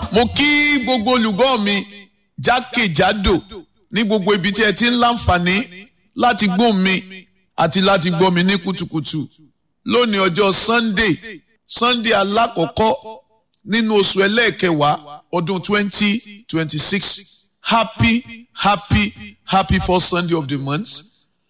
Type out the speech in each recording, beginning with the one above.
mo kí gbogbo olùgbọ́ mi jákèjádò ní gbogbo ibi tí ẹ ti ń láǹfààní láti gbọ́ mi àti láti gbọ́ mi ní kùtùkùtù lónìí ọjọ́ sunday sunday alákọ̀ọ́kọ́ nínú oṣù ẹlẹ́ẹ̀kẹwàá ọdún twenty twenty six happy happy happy first sunday of the month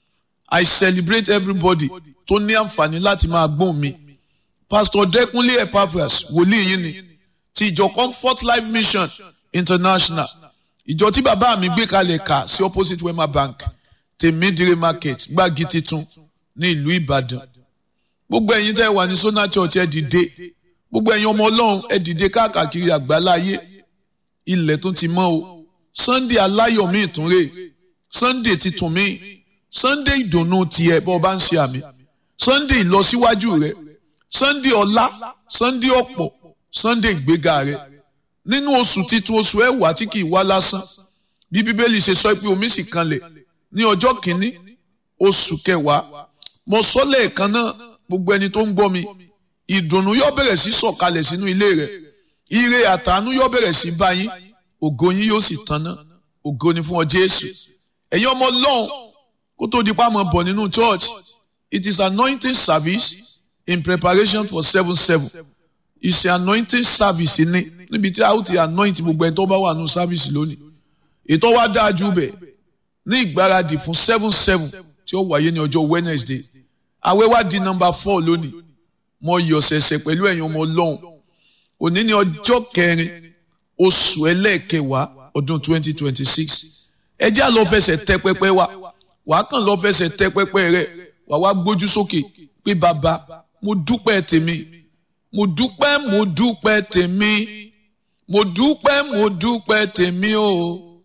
i celebrate everybody tó ní àǹfààní láti máa gbọ́ mi pastor dẹkùnlé epaphras wòlíì yìí ni ti ìjọ comfort life mission international ìjọ tí bàbá mi gbé kalẹ̀ kà sí opposite wema bank tèmídìrí market gbági titun ní ìlú ìbàdàn gbogbo ẹ̀yin tẹ́ wà ní sona church ẹ dìde gbogbo ẹ̀yin ọmọ ọlọ́run ẹ dìde káàkiri àgbáláyé ilẹ̀ tún ti mọ́ o sunday aláyọ̀ mi ìtúnrè sunday titun mi sunday ìdùnnú tiẹ̀ bọ́ ọ bá ń ṣe àmì sunday ìlọsíwájú rẹ sunday ọlá sunday ọ̀pọ̀ sunday ìgbéga rẹ nínú oṣù titun oṣù ẹwà tí kì í wá lásán bí bíbélì ṣe sọ pé omi sì kanlẹ̀ ní ọjọ́ kìíní oṣù kẹwàá mo sọ lẹ́ẹ̀kan náà gbogbo ẹni tó ń gbọ́ mi ìdùnnú yóò bẹ̀rẹ̀ sí sọ̀kalẹ̀ sínú ilé rẹ̀ ire àtàánú yóò bẹ̀rẹ̀ sí bá yín ògo yín yóò sì tanná ògo ni fún ọ jésù ẹ̀yin ọmọ ọlọ́run kó tó di pa mọ̀ bọ̀ nínú church it is anointing service in preparation for seven seven ìṣe anointing service ni níbi tí a ó ti anoint gbogbo ẹni tó bá wà nù service lónìí ètò wa dáa jù bẹ́ẹ̀ ní ìgbáradì fún seven seven tí ó wáyé ní ọjọ́ wednesday àwẹ̀ wá di number four lónìí mo yọ̀ ṣẹ̀ṣẹ̀ pẹ̀lú ẹ̀yin ọmọ ọlọ́run òní ní ọjọ́ kẹrin oṣù ẹlẹ́ẹ̀kẹwàá ọdún twenty twenty six ẹ jẹ́ àlọ́ fẹsẹ̀ tẹ pẹpẹ wa wàá kàn lọ́ fẹsẹ̀ tẹ pẹpẹ rẹ wàá wá gbójú sókè pé bàbá mo dúpẹ́ tèmi mo dúpẹ́ mo dúpẹ́ tèmi mo dúpẹ́ mo dúpẹ́ tèmi o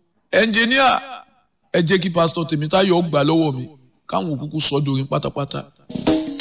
ẹnjìníà ẹ jẹ́ kí pásítọ̀ Tèmítáyọ̀ gbà lọ́wọ́ mi káwọn òkúkú sọ dorin pátápátá.